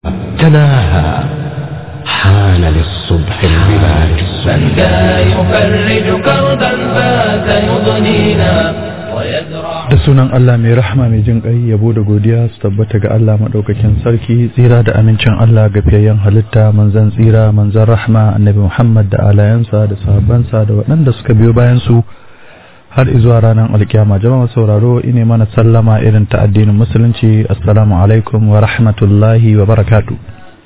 تناهى حان للصبح البلاد من ذا يفرج كربا فات يضنينا ويزرع da sunan Allah mai rahama mai jin ƙai yabo da godiya su tabbata ga Allah maɗaukakin sarki tsira da amincin Allah ga fiyayyen halitta manzan tsira manzan rahma annabi Muhammad da alayansa da sahabbansa da waɗanda suka biyo bayan su har izuwa ranar alkiyama jama'a sauraro ine mana sallama irin ta addinin musulunci assalamu alaikum wa rahmatullahi wa barakatu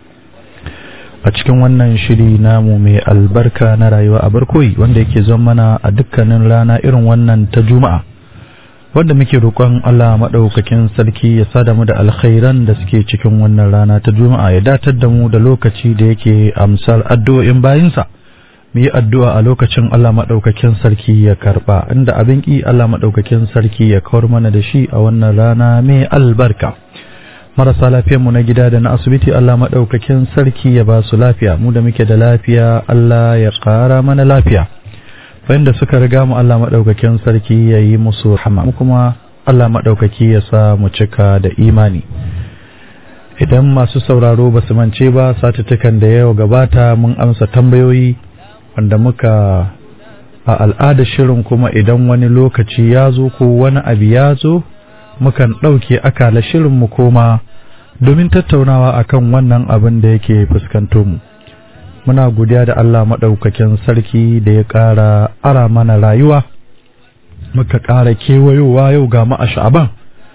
a cikin wannan shiri namu mai albarka na rayuwa a barkoyi wanda yake zon mana a dukkanin rana irin wannan ta juma'a wanda muke roƙon Allah maɗaukakin sarki ya sada mu da alkhairan da suke cikin wannan rana ta juma'a ya datar da mu da lokaci da yake amsar addu'o'in bayinsa mu yi addu'a a lokacin Allah maɗaukakin sarki ya karɓa inda abin ƙi Allah maɗaukakin sarki ya kawar mana da shi a wannan rana mai albarka marasa lafiyarmu na gida da na asibiti Allah maɗaukakin sarki ya ba su lafiya mu da muke da lafiya Allah ya ƙara mana lafiya wanda suka riga mu Allah maɗaukakin sarki ya yi musu rahama mu kuma Allah maɗaukaki ya sa mu cika da imani idan masu sauraro ba su mance ba satuttukan da yau gabata mun amsa tambayoyi wanda muka a al'adar shirin kuma idan wani lokaci ya zo ko wani abu ya zo mukan ɗauke akala shirin mu koma domin tattaunawa akan wannan abin da yake fuskanto mu muna godiya da Allah maɗaukakin sarki da ya ƙara ara mana rayuwa muka ƙara kewayowa yau ga mu a sha'aban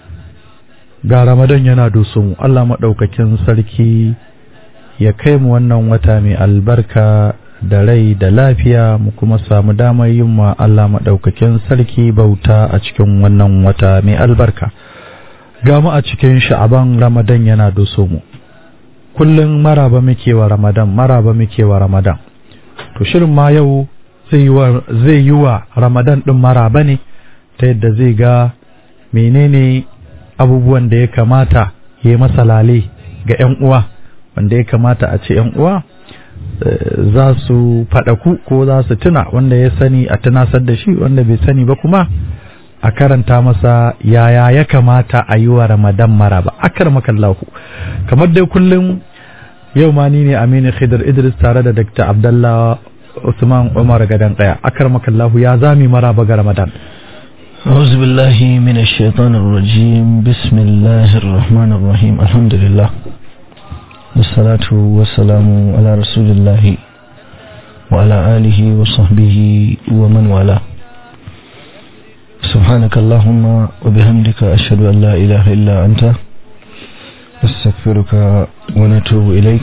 ga ramadan yana doso mu Allah maɗaukakin sarki ya kai mu wannan wata mai albarka da rai da lafiya mu kuma samu damar yin wa Allah maɗaukakin sarki bauta a cikin wannan wata mai albarka ga mu a cikin sha'aban ramadan yana doso mu kullum maraba muke wa ramadan maraba muke wa ramadan to shirin ma yau zai yi wa ramadan ɗin maraba ne ta yadda zai ga menene abubuwan da ya kamata ya yi masalale ga 'yan uwa wanda ya kamata a ce 'yan uwa za su faɗaku ko za su tuna wanda ya sani a tunasar da shi wanda bai sani ba kuma a karanta masa yaya ya kamata a yi wa ramadan maraba akar makallahu kamar dai kullum yau ma ni ne aminu khidr idris tare da dr abdallah usman umar gadan kaya akar makallahu ya zami maraba ga ramadan أعوذ بالله من الشيطان الرجيم بسم الله الرحمن الرحيم الحمد لله والصلاة والسلام على رسول الله وعلى آله وصحبه ومن والاه سبحانك اللهم وبحمدك أشهد أن لا إله إلا أنت نستغفرك ونتوب إليك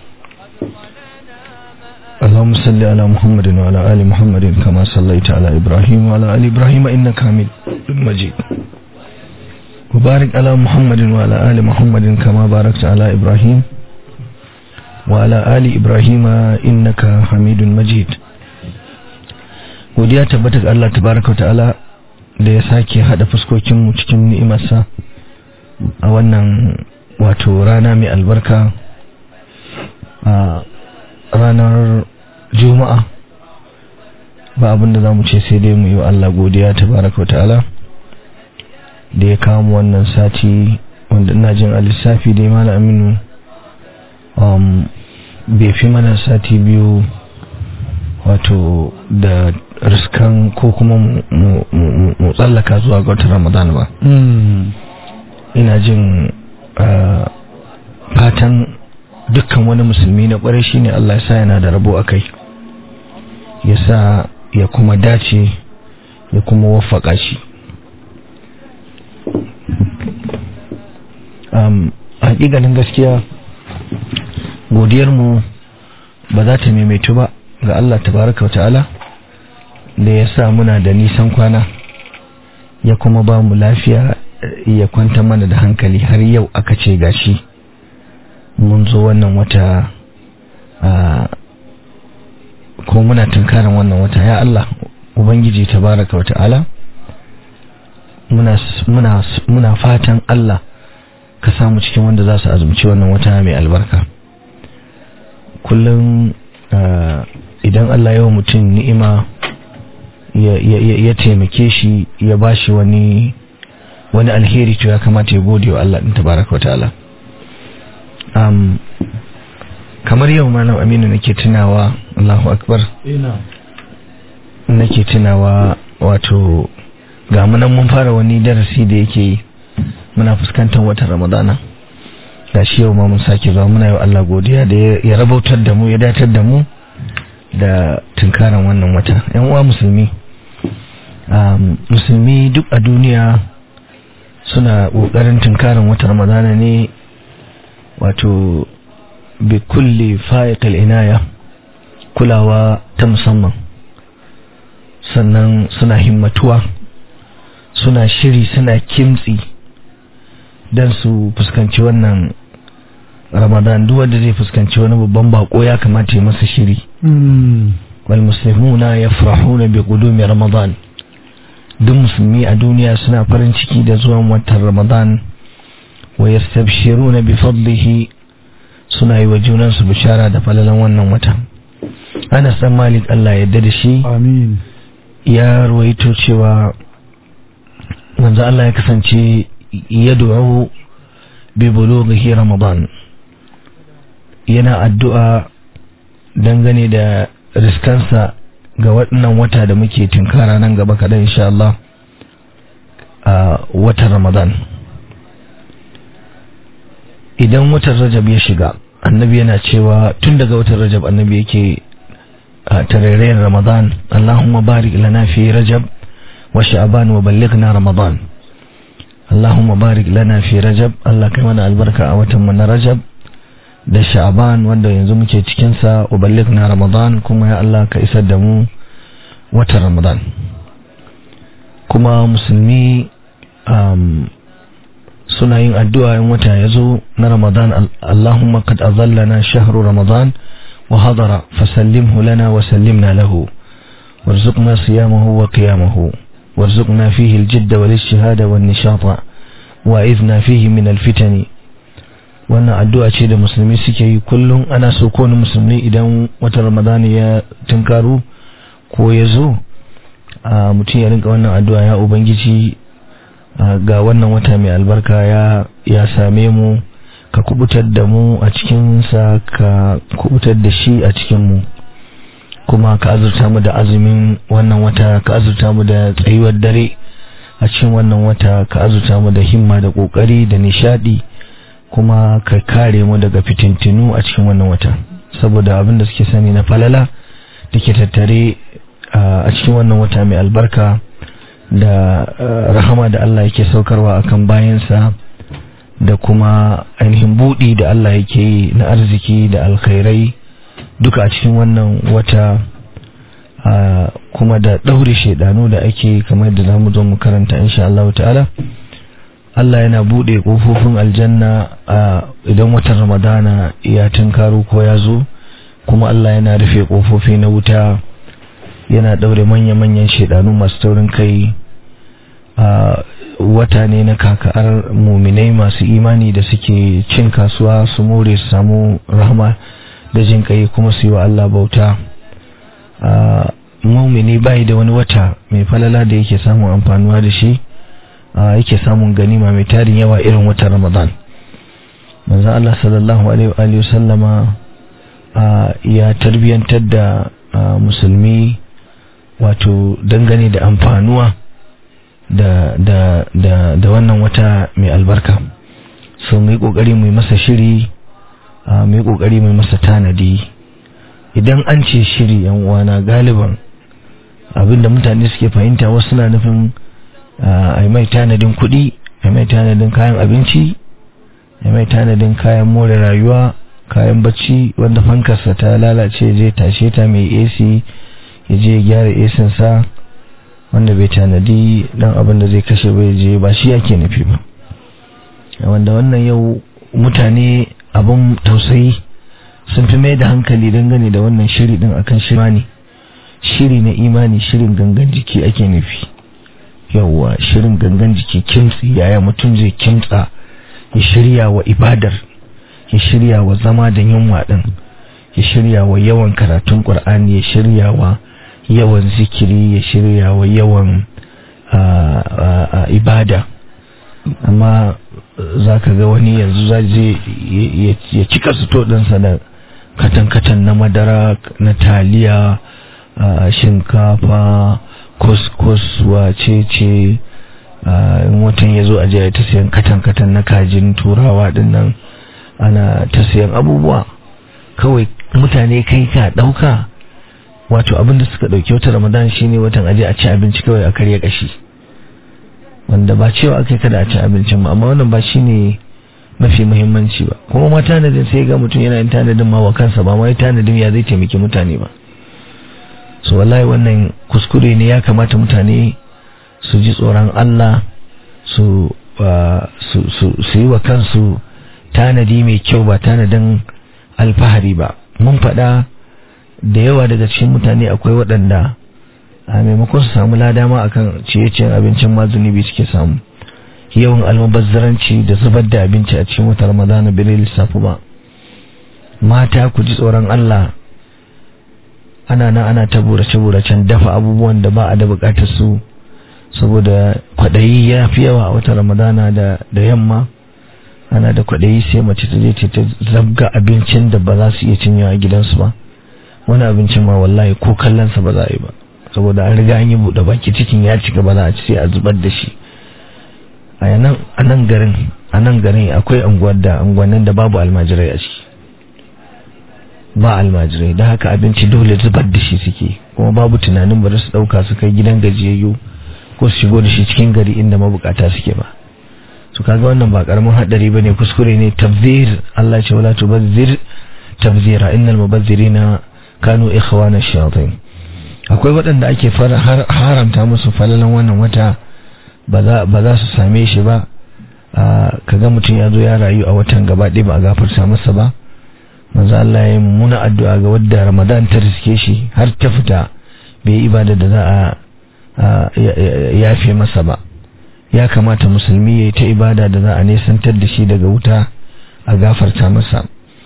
اللهم صل على محمد وعلى آل محمد كما صليت على إبراهيم وعلى آل إبراهيم إنك حميد مجيد وبارك على محمد وعلى آل محمد كما باركت على إبراهيم وعلى آل إبراهيم إنك حميد مجيد godiya tabbata ga Allah tabaraka ta'ala da ya sake hada fuskokinmu cikin ni'imarsa a wannan wato rana mai albarka a ranar juma'a ba abinda za mu ce sai dai mu yi wa Allah godiya tabaraka ta'ala da ya kawo mu wannan sati wanda ina jin a lissafi dai mana aminu bai fi mana sati biyu wato da riskan ko kuma mu tsallaka zuwa ga watan ramadan ba ina jin fatan dukkan wani musulmi na kwarai shine Allah ya sa yana da rabo a kai ya sa ya kuma dace ya kuma wafaka shi hakikanin gaskiya godiyarmu ba za ta maimaitu ba ga Allah tabaraka ta'ala da ya sa muna da nisan kwana ya kuma ba mu lafiya ya kwanta mana da hankali har yau aka ce gashi mun zo wannan wata ko muna tunkarin wannan wata ya Allah ubangiji tabaraka wa ta'ala muna muna muna fatan Allah ka samu cikin wanda za su azumci wannan wata mai albarka kullum idan Allah yawa mutum ni'ima ya taimake shi ya bashi wani wani alheri to ya kamata ya gode wa Allah din tabaraka wa ta'ala um, kamar yau malam aminu nake tunawa allahu akbar ina nake tunawa wato ga munan mun fara wani darasi da yake yi muna fuskantar watan ramadana ga shi yau ma mun sake zuwa muna yi wa Allah godiya da ya ya rabautar da mu ya datar da mu da tunkaran wannan wata yan uwa musulmi um, musulmi duk a duniya suna ƙoƙarin tunkaran watan ramadana ne wato bi kulli fa'iqil inaya kulawa ta musamman sannan suna himmatuwa suna shiri suna kimtsi don su fuskanci wannan ramadan duk wanda zai fuskanci wani babban bako ya kamata ya masa shiri wal muslimuna yafrahuna bi qudumi ramadan duk musulmi a duniya suna farin ciki da zuwan watan ramadan wa yastabshiruna bi fadlihi suna yi wa junansu bishara da falalan wannan wata Anas dan Malik Allah ya yarda da shi amin ya ruwaito cewa manzo Allah ya kasance ya du'u bi bulughi ramadan yana addu'a dangane da riskansa ga waɗannan wata da muke tunkara nan gaba kaɗan insha Allah a watan ramadan idan watan rajab ya shiga annabi yana cewa tun daga watan rajab annabi yake a tarairayin ramadan Allahumma barik lana fi rajab wa sha'ban wa ballighna ramadan Allahumma barik lana fi rajab Allah kai mana albarka a watan mu na rajab da sha'ban wanda yanzu muke cikin sa wa ballighna ramadan kuma ya Allah ka isar da mu watan ramadan kuma musulmi um, suna yin addu'a in wata ya zo na ramadan Allahumma kad azallana shahru ramadan وحضر فسلمه لنا وسلمنا له وارزقنا صيامه وقيامه وارزقنا فيه الجد والاجتهاد والنشاط وإذنا فيه من الفتن wannan addu'a ce da musulmi suke yi kullum ana so kowane musulmi idan wata ramadani ya tunkaru ko ya zo a mutum ya rinka wannan addu'a ya ubangiji ga wannan wata mai albarka ya same mu ka kubutar da mu a cikinsa ka kubutar da shi a cikinmu kuma ka azurta mu da azumin wannan wata ka azurta mu da tsayuwar dare a cikin wannan wata ka azurta mu da himma da kokari da nishadi kuma ka kare mu daga fitintinu a cikin wannan wata saboda abin da suke sani na falala da ke tattare a cikin wannan wata mai albarka da rahama da Allah yake saukarwa akan bayansa da kuma ainihin buɗi da Allah yake yi na arziki da alkhairai duka a cikin wannan wata kuma da ɗaure shaidanu da ake kamar da zamu zo mu karanta insha Allah ta'ala Allah yana buɗe ƙofofin aljanna idan watan ramadana ya tunkaro ko ya zo kuma Allah yana rufe ƙofofi na wuta yana ɗaure manya-manyan shaidanu masu taurin kai wata ne na kakar muminai masu imani da suke cin kasuwa su more su samu rahama da jin kai kuma su yi wa Allah bauta mumini bai da wani wata mai falala da yake samun amfanuwa da shi yake samun ganima mai tarin yawa irin watan ramadan manzan Allah sallallahu alaihi wa sallama ya tarbiyantar da musulmi wato dangane da amfanuwa da, da, da, da wannan wata mai albarka so mu yi ƙoƙari mu yi masa shiri mu yi ƙoƙari mu yi masa tanadi idan an ce shiri yan uwana galiban abinda mutane suke fahimta wasu na nufin a mai tanadin kuɗi a mai tanadin kayan abinci a mai tanadin kayan more rayuwa kayan bacci wanda fankarsa ta lalace je tashe ta mai ac ya je gyara ac sa wanda bai tanadi dan abin da zai kashe bai je ba shi yake nufi ba wanda wannan yau mutane abin tausayi sun fi mai da hankali dangane da wannan shiri din akan shiri shiri na imani shirin gangan jiki ake nufi yauwa shirin gangan jiki kimtsi yaya mutum zai kimtsa ya shirya wa ibadar ya shirya wa zama da yunwa din ya shirya wa yawan karatun qur'ani ya shirya wa yawan zikiri ya shirya wa yawan ibada amma za ka ga wani yanzu za je ya cika suto ɗinsa da katan-katan na madara na taliya a shinkafa kuskus wacece a in watan ya zo a jiya ta siyan katan-katan na kajin turawa dinnan ana ta siyan abubuwa kawai mutane kai ka ɗauka wato abinda suka ɗauki wata ramadan shine watan aje a ci abinci kawai a karya kashi wanda ba cewa aka kada a ci abincin ba amma wannan ba shine mafi muhimmanci ba kuma ma tanadin sai ga mutum yana yin tanadin ma wa kansa ba ma yi tanadin ya zai taimaki mutane ba so wallahi wannan kuskure ne ya kamata mutane su ji tsoron Allah su su su yi wa kansu tanadi mai kyau ba tanadin alfahari ba mun faɗa da yawa daga cikin mutane akwai waɗanda a maimakon su samu lada ma akan ciye-ciyen abincin ma zunubi suke samu yawan almubazzaranci da zubar da abinci a cikin wata ramadana bai lissafi ba mata ku ji tsoron Allah ana nan ana ta burace-buracen dafa abubuwan da ba a da bukatar su saboda kwaɗayi ya fi yawa a wata ramadana da da yamma ana da kwaɗayi sai mace ta je ta zabga abincin da ba za su iya cinyewa a gidansu ba wani abincin ma wallahi ko kallonsa ba za a yi ba saboda an riga an yi buɗe baki cikin ya cika ba za a ci sai a zubar da shi a nan garin a nan garin akwai unguwar da unguwannin da babu almajirai a ciki ba almajirai da haka abinci dole zubar da shi suke kuma babu tunanin ba su ɗauka su kai gidan gajiyayyu ko su shigo da shi cikin gari inda mabukata suke ba su kaga wannan ba karamin haɗari ba ne kuskure ne tabzir Allah ce wala tubazzir tabzira innal mubazzirina kanu ikhwana shayatin akwai waɗanda ake haramta musu falalan wannan wata ba za su same shi ba kaga mutum ya zo ya rayu a watan gaba ɗaya ba a gafarta masa ba manzo Allah ya muna addu'a ga wadda Ramadan ta riske shi har ta fita bai yi ibada da za a yafe masa ba ya kamata musulmi ya yi ta ibada da za a nesantar da shi daga wuta a gafarta masa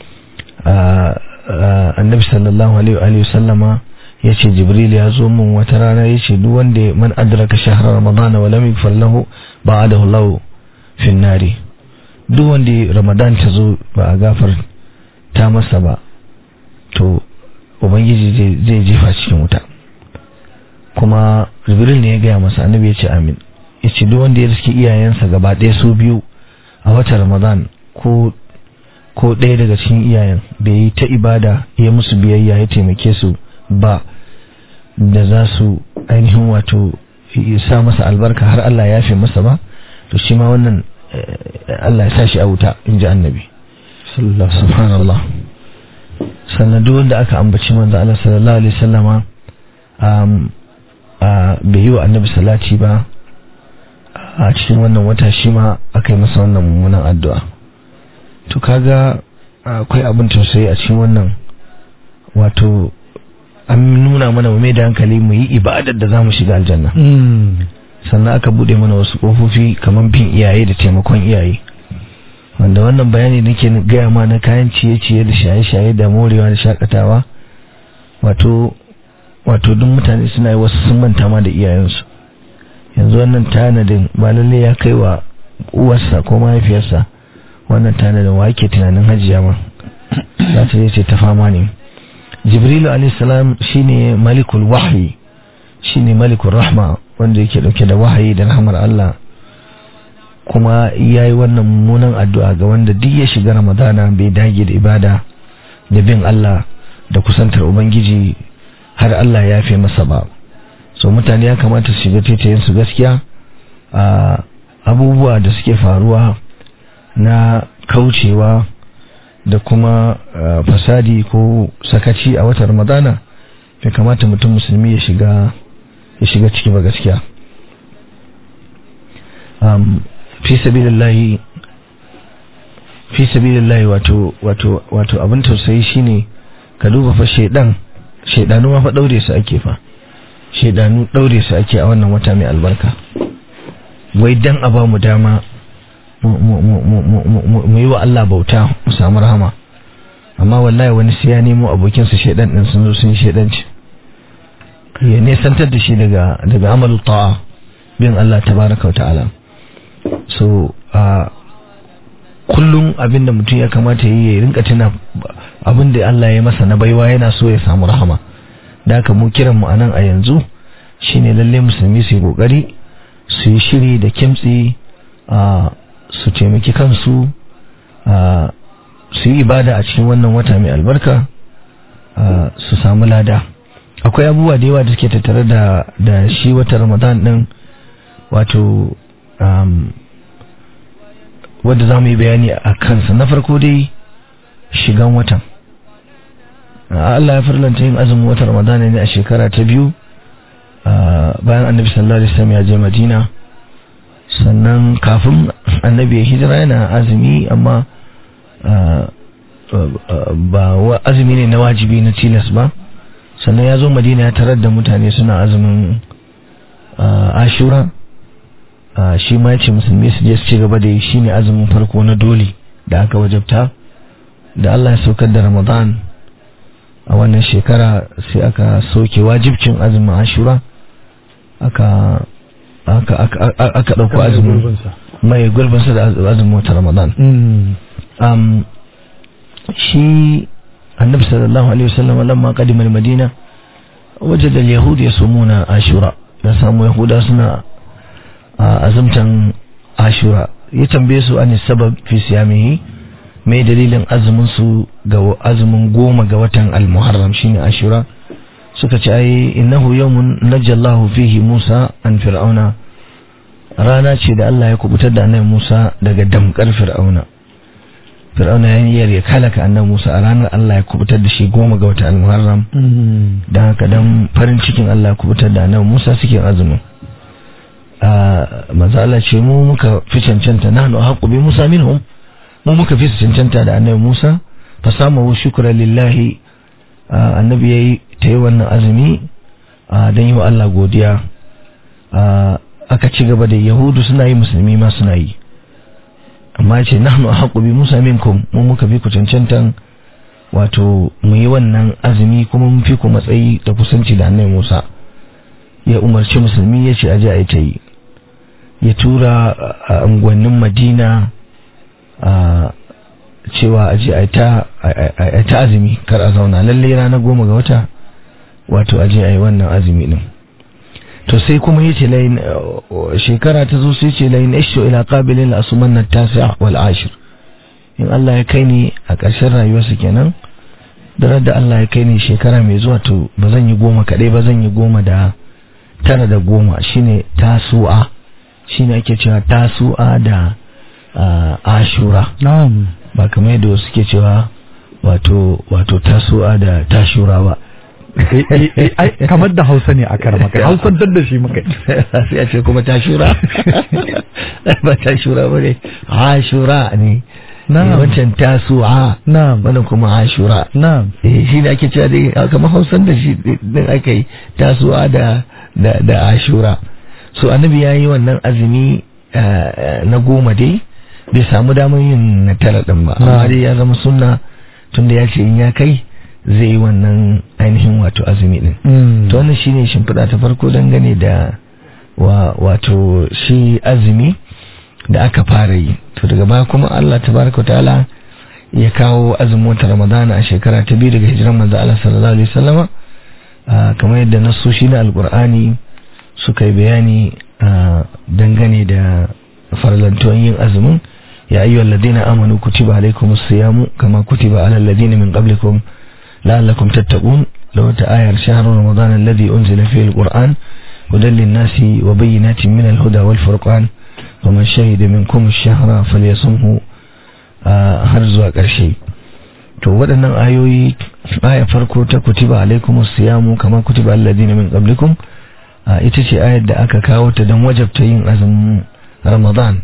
annabi sallallahu alaihi wa sallama ya ce jibril ya zo min wata rana ya ce duk wanda man adraka shahrar ramadana wa lam yaghfir lahu ba'adahu Allah fi nari duk wanda ramadan ta zo ba a gafar ta masa ba to ubangiji zai jefa cikin wuta kuma jibril ne ya gaya masa annabi ya ce amin ya ce duk wanda ya riske iyayensa gaba ɗaya su biyu a watan ramadan ko ko ɗaya daga cikin iyayen bai yi ta ibada ya musu biyayya ya taimake su ba da za su ainihin wato sa masa albarka har Allah ya fi masa ba to shi ma wannan Allah ya sa shi a wuta in ji annabi subhanallah sannan duk wanda aka ambaci manzo Allah sallallahu alaihi wasallama bai yi wa annabi salati ba a cikin wannan wata shi ma aka yi masa wannan mummunan addu'a to kaga akwai abin tausayi a cikin wannan wato an nuna mana mu mai da hankali mu yi ibadar da za mu shiga aljanna sannan aka bude mana wasu kofofi kamar bin iyaye da taimakon iyaye wanda wannan bayani nake gaya ma na kayan ciye-ciye da shaye-shaye da morewa da shakatawa wato wato duk mutane suna yi wasu sun manta ma da iyayensu yanzu wannan tanadin ba lalle ya kai wa uwarsa ko mahaifiyarsa wannan tanadin wa ake tunanin hajiya ma za ta ce ta fama ne jibrilu alaihissalam shine malikul wahyi shine malikul rahma wanda yake dauke da wahayi da rahmar Allah kuma yayi wannan mummunan addu'a ga wanda duk ya shiga ramadana bai dage da ibada da bin Allah da kusantar ubangiji har Allah ya fi masa ba so mutane ya kamata su shiga taitayen su gaskiya a abubuwa da suke faruwa na kaucewa da kuma fasadi ko sakaci a watan ramadana bai kamata mutum musulmi ya shiga ya shiga ciki ba gaskiya fi sabilillahi fi sabilillahi wato wato wato abin tausayi shine ka duba fa shedan shedanu ma fa daure su ake fa shedanu daure su ake a wannan wata mai albarka wai dan a ba mu dama mu yi wa Allah bauta mu samu rahama amma wallahi wani sai ya nemo abokinsa shedan din sun zo sun yi shedanci ya nesantar da shi daga daga amalu ta'a bin Allah tabaraka ta'ala so a kullum abinda mutum ya kamata yi ya rinka tuna abin da Allah ya masa na baiwa yana so ya samu rahama da haka mu kiran mu anan a yanzu shine lalle musulmi su yi kokari su yi shiri da kimtsi a su taimaki kansu a su yi ibada a cikin wannan wata mai albarka a su samu lada akwai abubuwa da yawa da suke tattare da da shi wata ramadan din wato um, wadda za mu yi bayani a kansa na farko dai shigan watan Allah ya farlanta yin azumin watan ramadan ne a shekara ta biyu bayan annabi sallallahu alaihi wasallam ya je madina sannan kafin annabi ya hijira yana azumi amma ba azumi ne na wajibi na tilas ba sannan ya zo madina ya tarar da mutane suna azumin ashura shi ma ya ce musulmi su je su ci gaba da yi shi ne azumin farko na dole da aka wajabta da Allah ya saukar da ramadan a wannan shekara sai aka soke wajibcin azumin ashura aka aka aka dauko azumin mai gurbinsa da azumin wata ramadan shi annabi sallallahu alaihi wasallam lamma qadima al-madina wajada al-yahud yasumuna ashura da samu yahuda suna azumtan ashura ya tambaye su an sabab fi siyamihi mai dalilin azumin su ga azumin goma ga watan al-muharram shine ashura suka ce ai innahu yawmun najallahu fihi musa an fir'auna rana ce da Allah ya kubutar da annabi Musa daga damkar fir'auna fir'auna ya yi ya kalaka annabi Musa a ranar Allah ya kubutar da shi goma ga watan al-muharram dan haka dan farin cikin Allah ya kubutar da annabi Musa suke azumin manzo Allah ce mu muka fi cancanta nahnu haqqu bi Musa minhum mu muka fi cancanta da annabi Musa fa samu shukra lillahi annabi yayi ta yi wannan azumi dan yi wa Allah godiya aka ci gaba da yahudu suna yi musulmi ma suna yi amma ce nahnu haqqu bi Musa minkum mu muka fi ku cancantan wato mu yi wannan azumi kuma mun fi ku matsayi da kusanci da annabi Musa ya umarci musulmi ya ce aje a yi ta yi ya tura a unguwannin madina a cewa aje a yi ta azumi kar a zauna lalle rana goma ga wata wato aje a yi wannan azumi din to sai kuma ya ce layin shekara ta zo sai ce layin isho ila qabilin asuman na tasi'a wal ashir in Allah ya kai ni a ƙarshen rayuwarsa kenan da da Allah ya kai ni shekara mai zuwa to ba zan yi goma kaɗai ba zan yi goma da tara da goma shine tasu'a shine ake cewa tasu'a da ashura na'am ba kamar yadda wasu ke cewa wato wato tasu'a da tashura ba kamar da hausa ne a kar maka hausantar da shi maka sai a ce kuma tashura ba tashura ba ne ashura ne Na'am. wancan tasu'a na'am wannan kuma ashura na'am eh shi ne ake cewa dai kamar hausan da shi din aka yi tasu'a da da da ashura so annabi ya yi wannan azumi na goma dai bai samu damar yin na tara din ba amma dai ya zama sunna tunda ya ce in ya kai zai yi wannan ainihin wato azumi din to wannan shine shimfiɗa ta farko dangane da wa wato shi azumi da aka fara yi to daga baya kuma Allah tabaraka ta'ala ya kawo azumin wata Ramadana a shekara ta biyu daga hijiran manzo Allah sallallahu alaihi wasallama kamar yadda nasoshi na alqur'ani suka yi bayani dangane da farlantuwan yin azumin ya ayyuhal ladina amanu kutiba alaikumus siyamu kama kutiba alal ladina min qablikum la'allakum tattaqun law ta ayar shahr ramadan alladhi unzila fihi alquran hudan lin-nasi wa bayyinatin min al-huda wal furqan ومن شهد منكم الشهر فليصمه har zuwa ƙarshe to waɗannan ayoyi aya farko ta kutiba alaikum siyamu kamar kutiba alladhina min qablikum ita ce ayar da aka kawo ta don wajabta yin azumin ramadan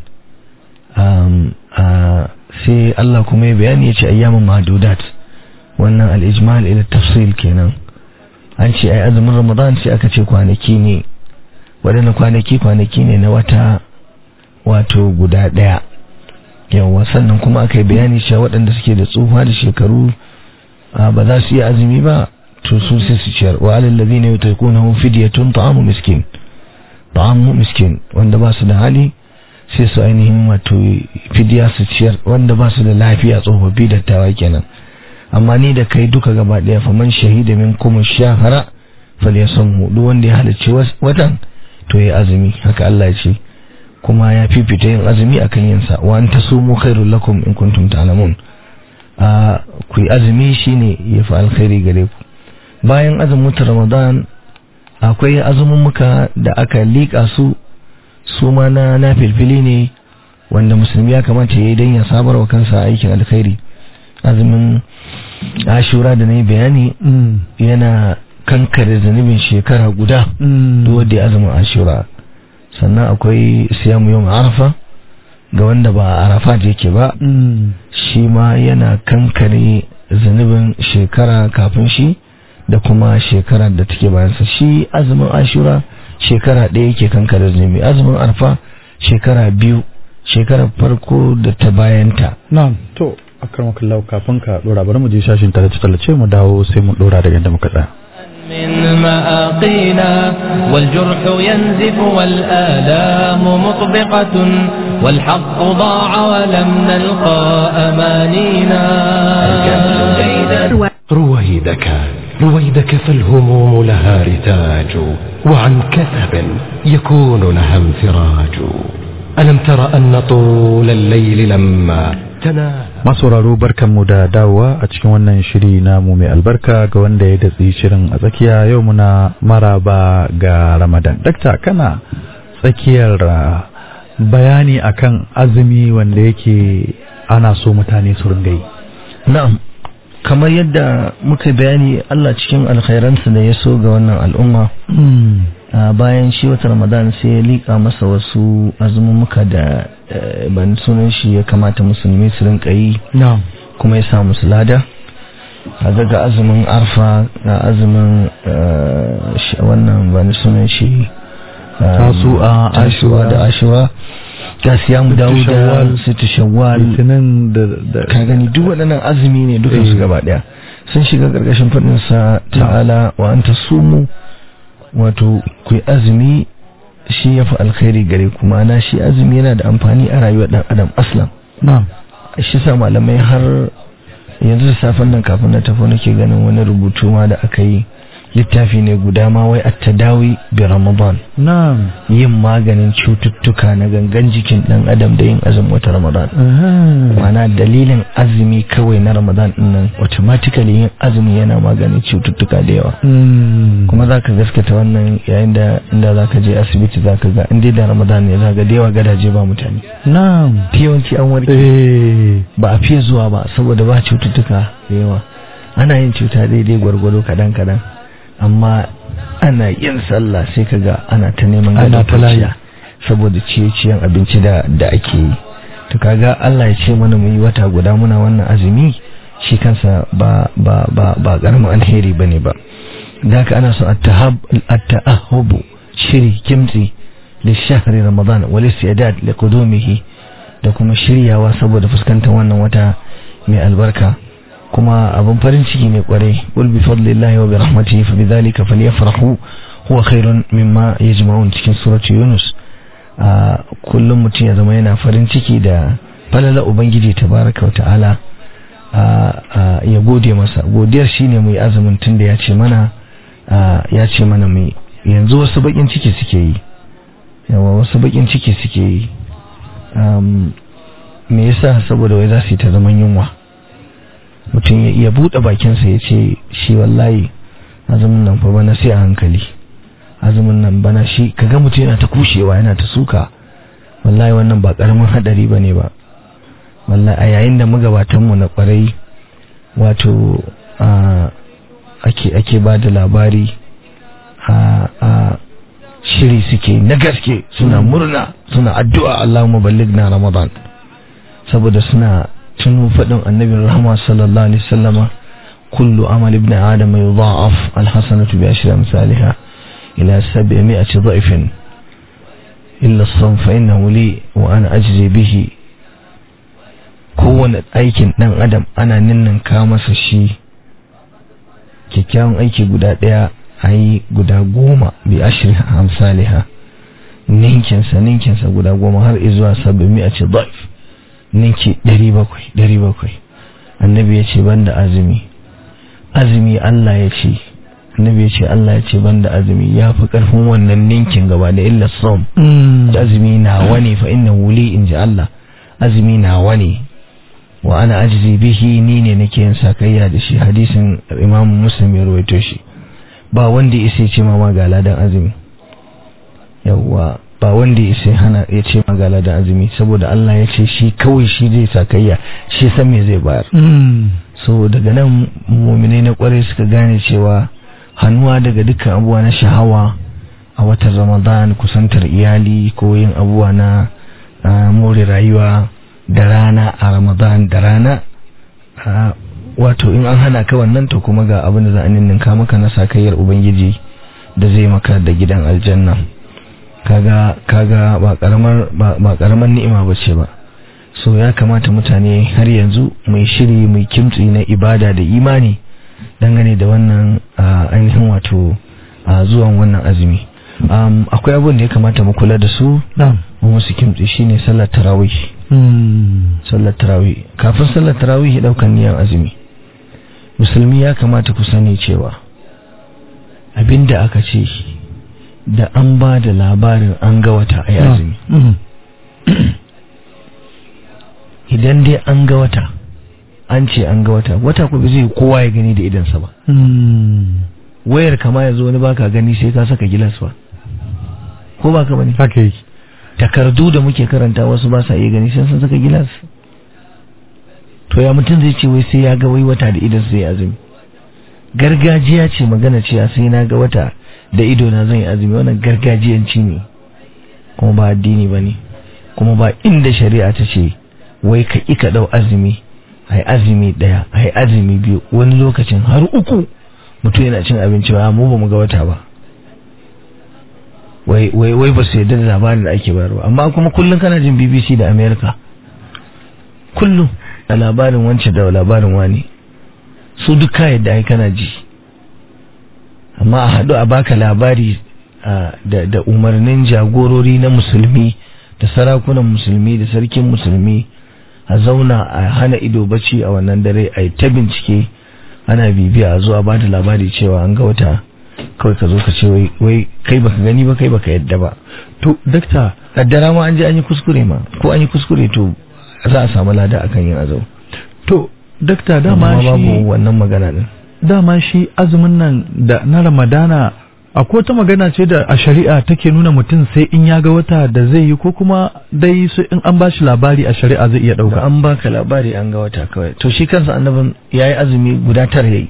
sai Allah kuma ya bayani ya ce ayyamin madudat wannan al-ijmal ila tafsil kenan an ce ai azumin ramadan sai aka ce kwanaki ne waɗannan kwanaki kwanaki ne na wata wato guda ɗaya yawa sannan kuma aka yi bayani cewa waɗanda suke da tsufa da shekaru ba za su yi azumi ba to su sai su ciyar wa alal ladina yutaquna fidyatun ta'amu miskin ta'amu miskin wanda ba su da hali sai su ainihin wato fidiya su ciyar wanda ba su da lafiya tsofaffi dattawa kenan amma ni da kai duka gaba daya faman shahida min kuma shahara falyasumhu duk wanda ya halarci watan to ya azumi haka Allah ya ce kuma ya fifita yin azumi akan yin sa wa anta sumu khairul lakum in kuntum ta'lamun a ku yi azumi shine yafi alkhairi gare ku bayan azumin Ramadan akwai azumin muka da aka liƙa su su ma na na filfili ne wanda musulmi ya kamata ya yi don ya sabar wa kansa aikin alkhairi azumin ashura da na yi bayani yana kankare zunubin shekara guda duk wanda ya azumin ashura sannan akwai siyamu yau arafa ga wanda ba a arafa da yake ba shi ma yana kankare zunubin shekara kafin shi da kuma shekara da take bayansa shi azumin ashura shekara ɗaya yake kankare zunubi azumin arfa shekara biyu shekarar farko da ta bayanta na'am to akan kallau kafin ka dora bari mu je shashin tallace tallace mu dawo sai mu dora daga inda muka tsaya من مآقينا والجرح ينزف والآلام مطبقة والحق ضاع ولم نلقى أمانينا الجهل جيدا رويدك رويدك فالهموم لها رتاج وعن كثب يكون لها انفراج ألم تر أن طول الليل لما تنام masauraro barkanmu da dawowa a cikin wannan shiri namu mai albarka ga wanda ya datsi shirin a tsakiya yau muna maraba ga ramadan dakta kana tsakiyar uh, bayani akan azumi wanda yake ana so mutane su ringa yi na'am kamar yadda muka bayani Allah cikin alkhairansa da ya so ga wannan al'umma a bayan shi wata ramadan sai ya liƙa masa wasu azumumuka da eh, ban sunan shi ya kamata musulmi su rinka yi na'am kuma ya sa musu lada a daga azumin arfa ga azumin eh, shi- wannan ban sunan shi eh, Tasu'a, tasu'a da ashura ga siyamu Sittu dawuda Shawwal, situ shawwal litinin da da ka gani duk waɗannan azumi ne dukan su Eh. gaba ɗaya sun shiga ƙarƙashin faɗin sa ta'ala wa anta sumu wato ku yi azumi shi ya fi alkhairi gare ku ma'ana shi azumi yana da amfani a rayuwar ɗan adam aslan na'am shi sa malamai har yanzu da safen nan kafin na tafi nake ganin wani rubutu ma da aka yi littafi ne guda ma wai at-tadawi bi ramadan na'am yin maganin cututtuka na gangan jikin ɗan adam da yin azumin wata ramadan Aha. mana dalilin azumi kawai na ramadan din nan automatically yin azumi yana maganin cututtuka da yawa Mm. kuma za ka gaskata wannan yayin da inda za ka je asibiti za ka ga inda da ramadan ne za ga da yawa gadaje ba mutane na'am yawanci an warke eh ba a fiye zuwa ba saboda ba cututtuka da yawa ana yin cuta daidai gwargwado kadan kadan amma ana yin sallah sai ka ga ana ta neman Ana gadon ta layi. kwanciya saboda ciye-ciyen abinci da da ake yi to kaga Allah ya ce mana mu yi wata guda muna wannan azumi shi kansa ba ba ba ba karamin alheri bane ba da haka ana so at-tahab at-ta'ahhubu shiri kimtsi li shahri ramadan wal istidad li qudumihi da kuma shiryawa saboda fuskantar wannan wata mai albarka kuma abin farin ciki ne kwarai qul bi fadlillahi wa bi rahmatihi fa bidhalika falyafrahu huwa khairun mimma yajma'un cikin surati yunus a kullum mutum ya zama yana farin ciki da falala ubangiji tabaraka wa ta'ala a a ya gode masa godiyar shine mu yi azumin tunda ya ce mana a, ya ce mana mu yi. yanzu wasu bakin ciki suke yi yawa wasu bakin ciki suke yi um, me yasa saboda wai za su yi ta zaman yunwa mutum ya iya buɗe bakinsa ya ce shi wallahi azumin nan fa bana sai a hankali azumin nan bana shi kaga mutum yana ta kushewa yana ta suka wallahi wannan ba karamin hadari bane ba wallahi a yayin da magabatan mu na kwarai wato a ake ake ba da labari a a shiri suke na gaske suna murna suna addu'a Allahumma ballighna Ramadan saboda suna tuno faɗin annabin rahama sallallahu alaihi wasallama kullu amal ibn adam yudha'af alhasanatu bi ashri amsalha ila 700 dha'fin illa as-sawm fa innahu li wa ana ajzi bihi kowane aikin dan adam ana ninninka masa shi kyakkyawan aiki guda ɗaya a yi guda goma bi ashirin amsaliha ninkinsa ninkinsa guda goma har izuwa saba'in a ce daif ninki ɗari bakwai ɗari bakwai annabi ya ce banda azumi azumi Allah ya ce annabi ya ce Allah ya ce banda azumi ya fi karfin wannan ninkin gaba da illa som azumi nawa ne fa inna wuli in ji Allah azumi nawa ne wa ana ajizi bihi ni ne nake yin sakayya da shi hadisin imam muslim ya rawaito shi ba wanda ya isa ce ma ga ladan azumi yawwa ba wanda ya isa hana ya ce ma ga ladan azumi saboda Allah ya ce shi kawai shi zai sakayya shi san me zai bayar so daga nan mu'minai na kwarai suka gane cewa hannuwa daga dukkan abubuwa na shahawa a watan ramadan kusantar iyali ko yin abubuwa na more rayuwa da rana a ramadan da rana wato in an hana ka wannan to kuma ga abin da za a ninninka maka na sakayyar ubangiji da zai maka da gidan aljanna kaga kaga ba karamar ba karamar ni'ima bace ba so ya kamata mutane har yanzu mai shiri mai kimtsi na ibada da imani dangane da wannan ainihin wato zuwan wannan azumi akwai abin da ya kamata mu kula da su mu musu kimtsi shine sallar tarawih sallar tarawih kafin sallar tarawih daukan niyan azumi musulmi ya kamata ku sani cewa abinda aka ce da an ba da labarin an ga wata a azumi idan dai an ga wata an ce an ga wata wata ku zai kowa ya gani da idansa ba wayar kama ya zo wani baka gani sai ka saka gilas ba ko ba ka bane haka yake takardu da muke karanta wasu ba sa iya gani sai sun saka gilas to ya mutum zai ce wai sai ya ga wai wata da idan sai azumi gargajiya ce magana ce sai na ga wata da ido na zan yi azumi wannan gargajiyanci ne kuma ba addini ba ne kuma ba inda shari'a ta ce wai ka ƙi ka ɗau azumi ai azumi ɗaya ai azumi biyu wani lokacin har uku mutum yana cin abinci ba mu ba mu ga wata ba wai wai wai ba su yarda da labarin da ake bayarwa amma kuma kullum kana jin BBC da America kullum da labarin wance da labarin wani su duka yadda ai kana ji amma a haɗu a baka labari da umarnin jagorori na musulmi da sarakunan musulmi da sarkin musulmi a zauna a hana ido bacci a wannan dare a ta bincike ana bibiya a zuwa ba da labari cewa an ga wata kawai ka zo ka ce wai kai baka gani ba kai baka yadda ba to dakta kaddara ma an je an yi kuskure ma ko an yi kuskure to za a samu lada akan yin azau to dakta dama amma shi babu wannan magana din dama shi azumin nan da na ramadana akwai wata magana ce da a shari'a take nuna mutum sai in ya ga wata da zai yi ko kuma dai su in an bashi labari a shari'a zai iya da dauka an baka labari an ga wata kawai to shi kansa annabin yayi azumi guda tara yayi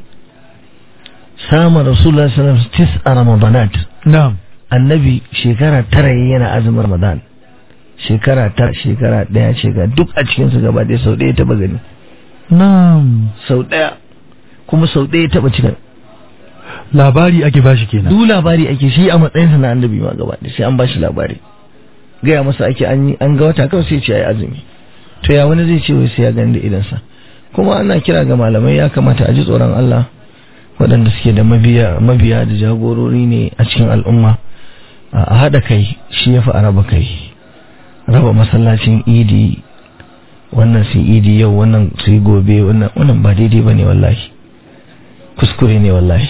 sama rasulullah sallallahu alaihi wasallam tis'a ramadanat na'am annabi shekara tara yayi yana azumin ramadan shekara tara shekara daya shekara duk a cikin su gaba ɗaya sau ɗaya taba gani na'am sau ɗaya kuma sau ɗaya taba cika labari ake bashi kenan duk labari ake shi a matsayinsa na annabi ma gaba ɗaya sai an bashi labari gaya masa ake an yi an ga wata kawai sai ce ai azumi to ya wani zai ce wai sai ya gani da idansa kuma ana kira ga malamai ya kamata a ji tsoron Allah waɗanda suke da mabiya mabiya da jagorori ne a cikin al'umma a haɗa kai shi ya fi a raba kai raba masallacin idi wannan su idi yau wannan su yi gobe wannan wannan ba daidai ba ne wallahi kuskure ne wallahi